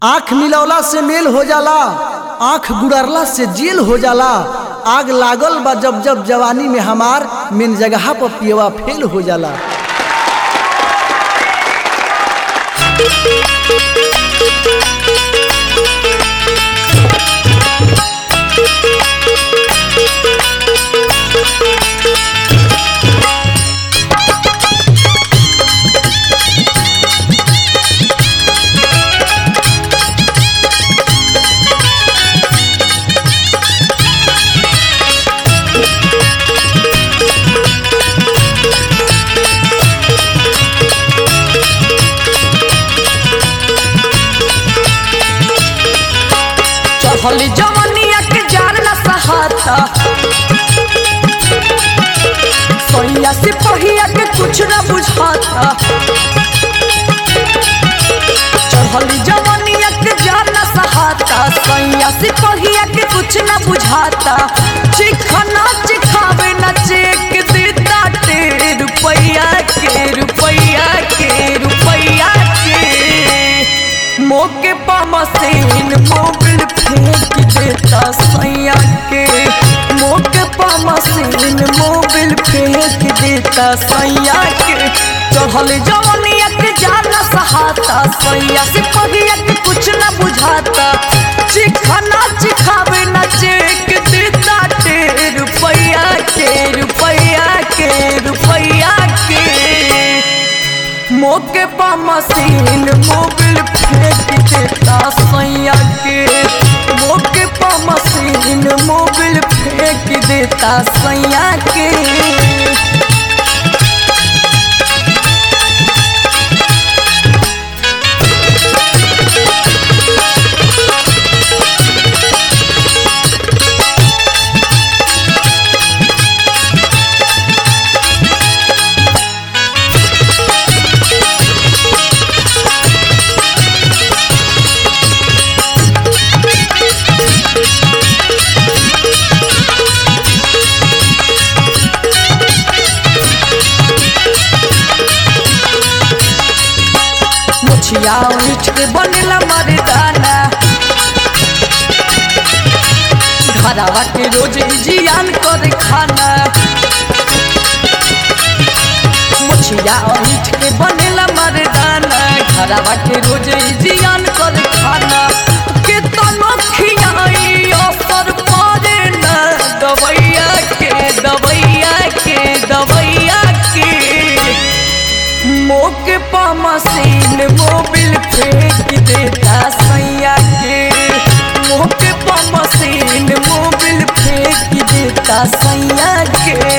आंख मिलौला से मेल हो जाला आंख गुड़रला से जेल हो जाला आग लागल बा जब जब जवानी में हमार मेन जगह पर पियवा फेल हो जाला चढ़ल जवनिया के जान न सहाता सोइया से पहिया के कुछ न बुझाता चढ़ल जवनिया के जान न सहाता सोइया से पहिया के कुछ न बुझाता चिखना चिखावे न चेक देता टे रुपैया के रुपैया के रुपैया के मोके पा मशीन मोबिल फेंक देता सैया के मोके पा मशीन मोबिल फेंक देता सैया के चढ़ल जवनिया के जान सहाता सैया से पहिया के कुछ न बुझाता चिखना चिखावे न चेक देता टे रुपैया के रुपैया के रुपैया के मोके पा मशीन मोबिल फेंक देता सैया के मोके पा मशीन मोबिल फेंक देता सैया के मुछिया उठ के बनेला मर्दाना घरवा के रोज जियान कर खाना मुछिया उठ के बनेला मर्दाना घरवा के रोज जियान कर खाना के तनो खियाई असर पड़े न दवैया के दवैया के दवैया के मोके पा मशीन मोबिल फेंक देता सैया के मोके पा मशीन मोबिल फेंक देता सैया के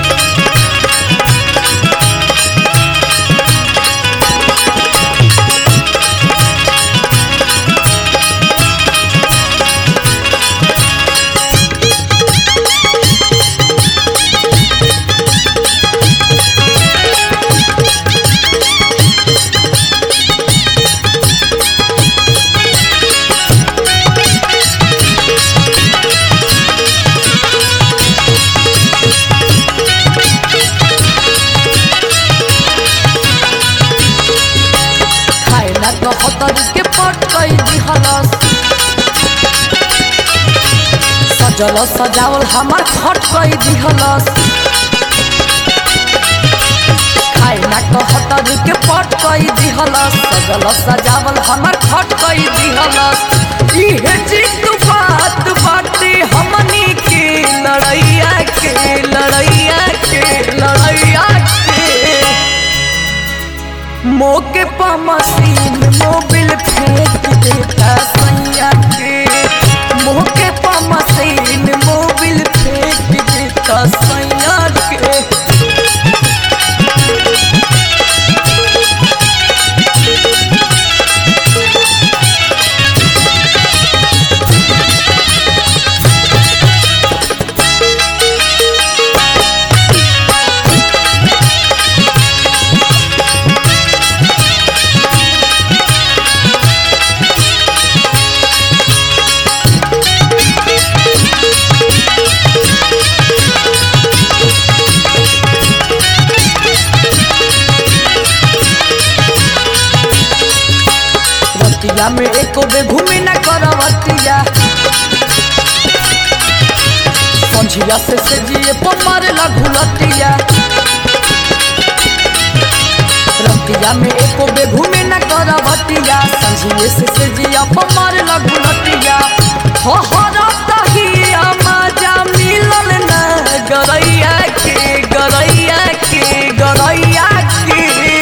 खाए ना तो हतर के पट कई दिहलस सजल सजावल हमार खट कई दिहलस खाए ना तो हतर के पट कई दिहलस सजल सजावल हमार खट कई दिहलस इहे जीत बात बाटे हमनी के लड़ैया के लड़ैया के लड़ैया के मोके पा मशीन मोबिल फेंक देता सैया के मोके पा मशीन मोबिल फेंक देता सैया के में एको बे घूमे न करवटिया संझिया से से जिए पमार घुलटिया रतिया में एको बे घूमे न करवटिया संझिए से से जिया पमार घुलटिया हो हो रतहिया मजा मिलल न गरैया के गरैया के गरैया के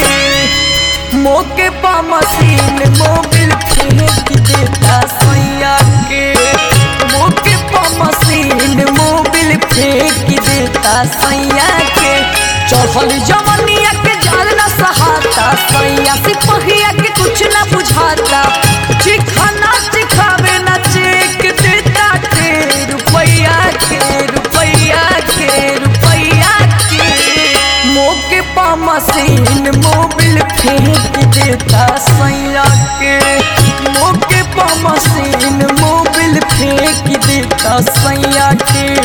मोके पा मशीन मोबिल फेंक देता सैया के मोके पा मशीन मोबिल फेंक देता सैया के चढ़ल जवनिया के जाल न सहाता सैया सिपहिया के कुछ न बुझाता चिखाना चिखावे न चेक देता के रुपैया के रुपैया के रुपैया के मोके पा मशीन मोबिल फेंक देता सैया के मोके पा मशीन मोबिल फेंक देता सैया के